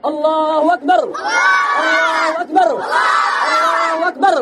allahu akbar allahu akbar allahu akbar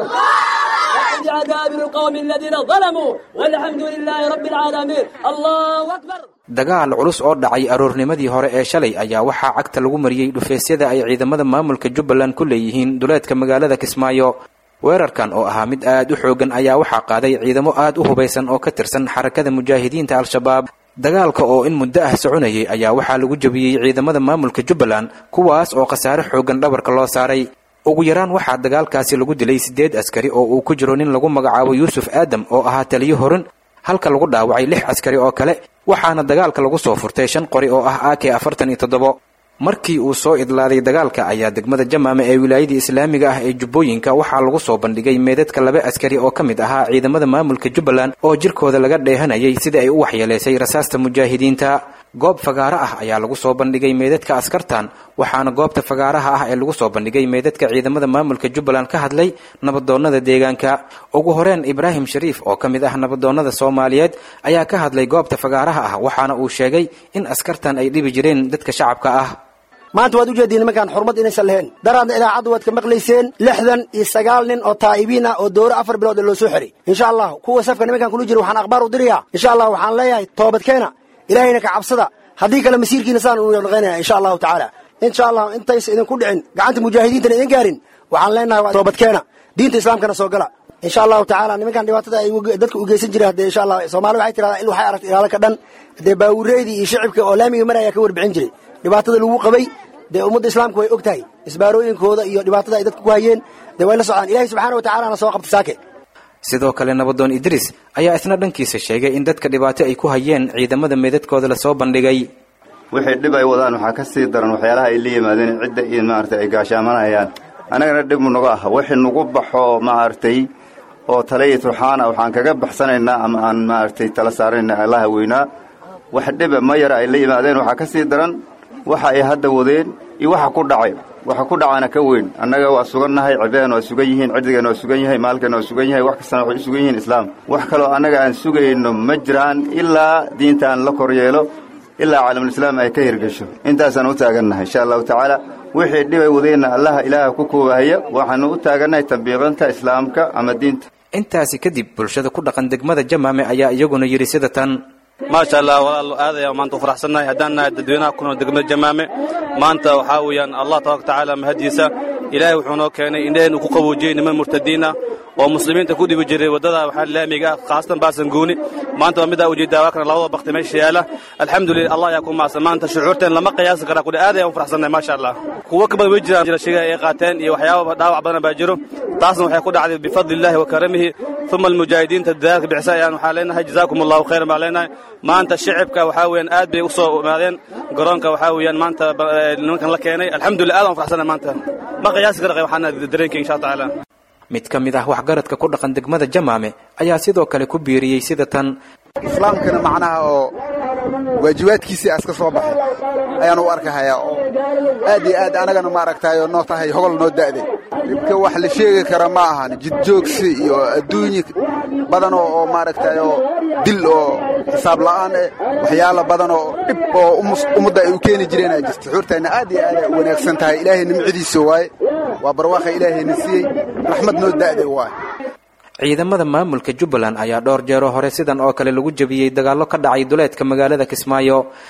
بعذاب القوم الذين ظلموا والحمد لله رب العالمين الله أكبر dagaal culus oo dhacay aroornimadii hore ee shalay ayaa waxaa cagta lagu mariyey dhufeesyada ay ciidamada maamulka jubbaland ku leeyihiin duleedka magaalada kismaayo weerarkan oo ahaa mid aad u xoogan ayaa waxaa qaaday ciidamo aad u hubaysan oo ka tirsan xarakada mujaahidiinta al-shabaab dagaalka oo in muddo ah soconayay ayaa waxaa lagu jebiyey ciidamada maamulka jubbaland kuwaas oo khasaare xoogan dhabarka loo saaray ugu yaraan waxaa dagaalkaasi lagu dilay siddeed askari oo uu ku jiro nin lagu magacaabo yuusuf aadam oo ahaa taliyo horan halka lagu dhaawacay lix askari oo kale waxaana dagaalka lagu soo furtay shan qori oo ah ak afartan iyo toddobo markii uu soo idlaaday dagaalka ayaa degmada jamaame ee wilaayadii islaamiga ah ee jubbooyinka waxaa lagu soo bandhigay meedadka laba askari oo ka mid ahaa ciidamada maamulka jubbaland oo jirkooda laga dheehanayay sida ay u waxyeelaysay rasaasta mujaahidiinta goob fagaaro ah ayaa lagu soo bandhigay meedadka askartan waxaana goobta fagaaraha ah ee lagu soo bandhigay meedadka ciidamada maamulka jubbaland ka hadlay nabadoonnada deegaanka ugu horeen ibraahim shariif oo ka mid ah nabadoonnada soomaaliyeed ayaa ka hadlay goobta fagaaraha ah waxaana uu sheegay in askartan ay dhibi jireen dadka shacabka ah maanta waad ujeediin nimankaan xurmad inaysan lahayn daraadna idaacaddu waad ka maqlayseen lixdan iyo sagaal nin oo taa'ibiin ah oo dowro afar bilood ee loo soo xiray insha allah kuwa safka nimankaan kula jira waxaan akhbaar u dirayaa insha allah waxaan leeyahay toobadkeena ilaahayna ka cabsada haddii kale masiirkiina saan unu naqaynaya insha allahu tacaala insha allah intaysa idinku dhicin gacanta mujaahidiintana idin gaarin waxaan leenahay toobadkeena diinta islaamkana soo gala insha allahu tacaala nimankan dhibaatada ay dadka u geysan jireen haddee insha allah soomaali waxay tirahdaa il waxay aragtay ilaalo ka dhan dee baawureydii iyo shicibka oo laamiga maraya ka warbixin jiray dhibaatada lagu qabay dee ummadda islaamka way og tahay isbaarooyinkooda iyo dhibaatada ay dadka ku hayeen dee way la socdaan ilahi subxaana wa tacalana soo qabta saake sidoo kale nabadoon idriis ayaa isna dhankiisa sheegay in dadka dhibaato ay ku hayeen ciidamada meedadkooda lasoo bandhigay wixii dhib ay wadaan waxaa ka sii daran waxyaalaha ay la yimaadeen cidda iyo maaragtay ay gaashaamanayaan annagana dhib munaga ah wixii nagu baxo maaragtay oo taliya turxaana waxaan kaga baxsanaynaa ama aan maaragtay tala saarayna allaha weynaa wax dhiba ma yara ay la yimaadeen waxaa ka sii daran waxa ay hadda wadeen iyo waxa ku dhacay waxa ku dhacana ka weyn annaga waa sugannahay cibadan waa sugan yihiin ciddigeenna waa sugan yahay maalkeenna waa sugan yahay wax kastana waxay u sugan yihiin islaam wax kaloo annaga aan sugayno ma jiraan ilaa diintaan la kor yeelo ilaa caalamulislaam ay ka hirgesho intaasaan u taagannahay insha allahu tacaala wixii dhibay wadeenna allaha ilaaha ku koobahaya waxaanu u taagannahay tambiiqinta islaamka ama diinta intaasi kadib bulshada ku dhaqan degmada jamaame ayaa iyaguna yidhi sida tan maasha allah walaal aad ayaan maanta u faraxsannahay haddaan nahay dadweynaha ku nool degmada jamaame maanta waxaa weeyaan allah tabaraka tacaala mahadiisa ilaahay wuxuu noo keenay indhaheen uu ku qaboojiyey niman murtadiin ah oo muslimiinta ku dhibi jiray waddada waxaa laamiga ah khaasatan baasanguuni maanta waa midaa ujeedaa waa kana labada bakti meesha yaala alxamdulillah allah ayaa ku maadsan maanta shucuurteen lama qiyaasi karaa kudhi aad ayaan u faraxsannahay maasha allah kuwo ka badan way jiraan jira shiga ay qaateen iyo waxyaaba dhaawac badan baa jiro taasna waxay ku dhacday bifadli illahi wa karamihi uma almujaahidiinta dadaalka bixisa ayaan waxaa leenahay jazaakum allahu khayran baan leenahay maanta shicibka waxaa weeyaan aad bay u soo imaadeen garoonka waxaa weeyaan maanta nimankan la keenay alxamdulillah aad aan u faraxsannahay maanta ma qiyaasi kara waxaana dareenka insha allah tacaala mid ka mid ah waxgaradka ku dhaqan degmada jamaame ayaa sidoo kale ku biiriyey sida tan islaamkana macnaha oo waajibaadkiisii aska soo baxay ayaan u arkahayaa oo aad iyo aad anagana maaragtayo noo tahay hogol noo da'day dhibka wax la sheegi kara ma ahan jidjoogsi iyo adduunyi badan oo maaragtayo dil oo xisaab la'aan eh waxyaala badan oo dhib oo ummadda ay u keeni jireen ay jirta xuurtayna aad iyo aad ay u wanaagsan tahay ilaahay nimcadiisa waaye waa barwaaqa ilaahayna siiyey raxmad noo da'day waaye ciidamada maamulka jubbaland ayaa dhowr jeero hore sidan oo kale lagu jebiyey dagaallo ka dhacay duleedka magaalada kismaayo